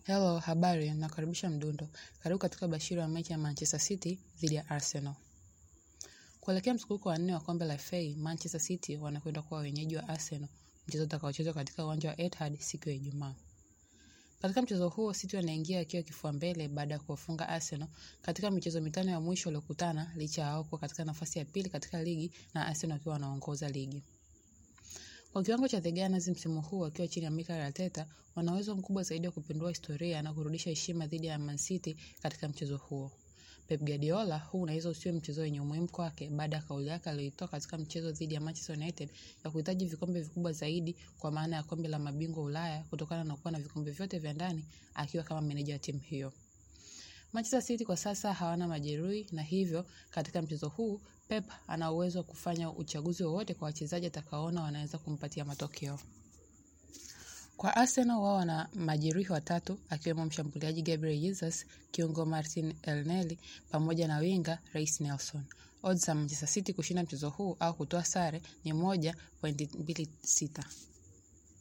Hello, habari, nakaribisha Mdundo. Karibu katika bashiri wa mechi ya Manchester City dhidi ya Arsenal. Kuelekea mzunguko wa nne wa kombe la FA, Manchester City wanakwenda kuwa wenyeji wa Arsenal, mchezo utakaochezwa katika uwanja wa Etihad siku ya Ijumaa. Katika mchezo huo, City wanaingia akiwa kifua mbele baada ya kuwafunga Arsenal katika michezo mitano ya mwisho waliokutana, licha ya wao kuwa katika nafasi ya pili katika ligi na Arsenal wakiwa wanaongoza ligi. Kwa kiwango cha The Gunners msimu huu wakiwa chini ya Mikel Arteta, wana uwezo mkubwa zaidi wa kupindua historia na kurudisha heshima dhidi ya Man City katika mchezo huo. Pep Guardiola, huu unaweza usiwe mchezo wenye umuhimu kwake baada ya kauli yake aliyoitoa katika mchezo dhidi ya Manchester United ya kuhitaji vikombe vikubwa zaidi kwa maana ya kombe la mabingwa Ulaya kutokana na kuwa na vikombe vyote vya ndani akiwa kama meneja wa timu hiyo. Manchester City kwa sasa hawana majeruhi na hivyo katika mchezo huu Pep ana uwezo wa kufanya uchaguzi wowote kwa wachezaji atakaoona wanaweza kumpatia matokeo. Kwa Arsenal wao wana majeruhi watatu akiwemo mshambuliaji Gabriel Jesus, kiungo Martin Elneny pamoja na winga Reiss Nelson. Odds za Manchester City kushinda mchezo huu au kutoa sare ni moja pointi mbili sita.